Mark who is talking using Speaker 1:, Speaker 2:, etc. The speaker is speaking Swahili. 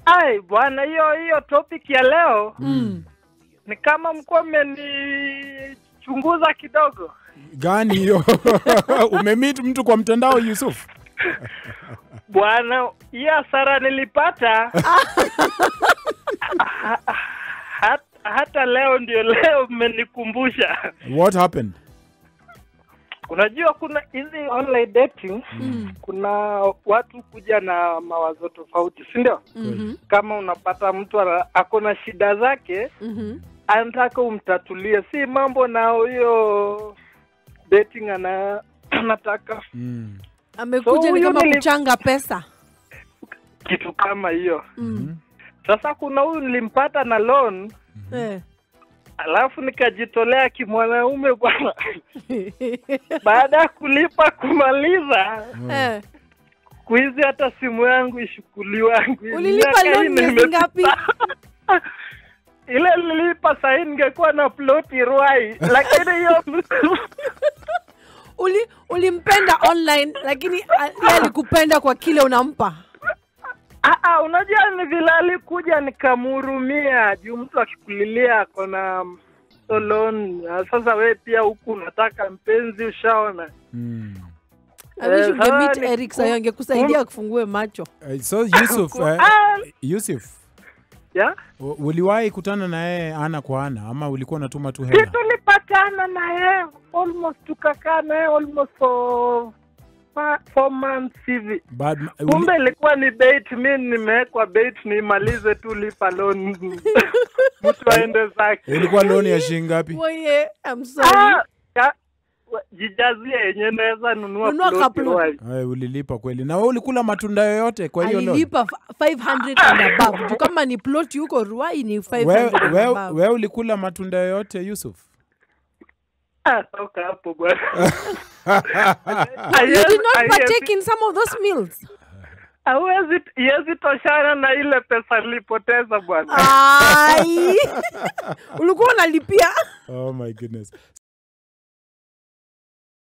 Speaker 1: Ai bwana, hiyo hiyo topic ya leo
Speaker 2: Mm.
Speaker 1: ni kama mkuwa mmenichunguza kidogo.
Speaker 2: Gani hiyo? Umemit mtu kwa mtandao Yusuf?
Speaker 1: Bwana, hii hasara nilipata ha- ha- hata leo ndio leo mmenikumbusha.
Speaker 2: What happened?
Speaker 1: Unajua kuna hizi online dating
Speaker 2: Mm.
Speaker 1: kuna watu kuja na mawazo tofauti, si ndio?
Speaker 2: Mhm.
Speaker 1: Kama unapata mtu ana- ako na shida zake
Speaker 2: Mhm.
Speaker 1: anataka umtatulie, si mambo na hiyo dating ana anataka
Speaker 2: Mm.
Speaker 3: amekuja
Speaker 1: So,
Speaker 3: ni
Speaker 1: huyo
Speaker 3: kama
Speaker 1: nili-
Speaker 3: kuchanga pesa
Speaker 1: kitu kama hiyo.
Speaker 3: mm.
Speaker 1: Sasa kuna huyu nilimpata na loan,
Speaker 3: eh.
Speaker 1: alafu nikajitolea kimwanaume bwana. Baada ya kulipa kumaliza,
Speaker 3: eh.
Speaker 1: kuizi hata simu yangu ishukuliwa.
Speaker 3: ulilipa
Speaker 1: Miaka
Speaker 3: loan
Speaker 1: nne
Speaker 3: miezi
Speaker 1: imepita.
Speaker 3: ngapi
Speaker 1: ile nilipa sahii ningekuwa na ploti Ruai, lakini hiyo
Speaker 3: Uli, ulimpenda online lakini a- yeye alikupenda kwa kile unampa
Speaker 1: Ah, ah, unajua ni vile alikuja nikamhurumia juu mtu akikulilia ako na so loan. Ah, Sasa we pia huku unataka mpenzi, ushaona
Speaker 2: Mm.
Speaker 3: I wish
Speaker 1: Eh,
Speaker 3: ungemeet
Speaker 1: sasa ni-
Speaker 3: Eric sayo angekusaidia akufungue macho
Speaker 2: Uh, so Yusuf, uh,
Speaker 1: Ah,
Speaker 2: Yusuf,
Speaker 1: ya
Speaker 2: u- uliwahi kutana na yeye ana kwa ana ama ulikuwa unatuma tu hela?
Speaker 1: si tulipatana na yeye almost tukakaa naye almost for fa- four months hivi
Speaker 2: Bad, uli,
Speaker 1: kumbe ilikuwa ni bait mi nimewekwa bait nimalize tu lipa loan mtu aende zake
Speaker 2: ilikuwa loan ya shilingi ngapi?
Speaker 3: Moye, I'm sorry.
Speaker 1: Ah, ya- wa- jijazie yenye naweza nunua
Speaker 3: Nunua
Speaker 1: ploti
Speaker 3: kaplo.
Speaker 1: Ruai.
Speaker 2: Ay, ulilipa kweli. Na wewe ulikula matunda yoyote kwa hiyo loan?
Speaker 3: alilipa f- 500 and above Juu kama ni ploti huko ruai ni 500
Speaker 2: Wewe
Speaker 3: and
Speaker 2: wewe-
Speaker 3: above.
Speaker 2: wewe ulikula matunda yoyote Yusuf?
Speaker 1: Ah, toka hapo bwana
Speaker 3: you did not partake in some of those meals
Speaker 1: hauwezi iwezi toshana na ile pesa nilipoteza bwana
Speaker 3: ai ulikuwa unalipia
Speaker 2: Oh my goodness.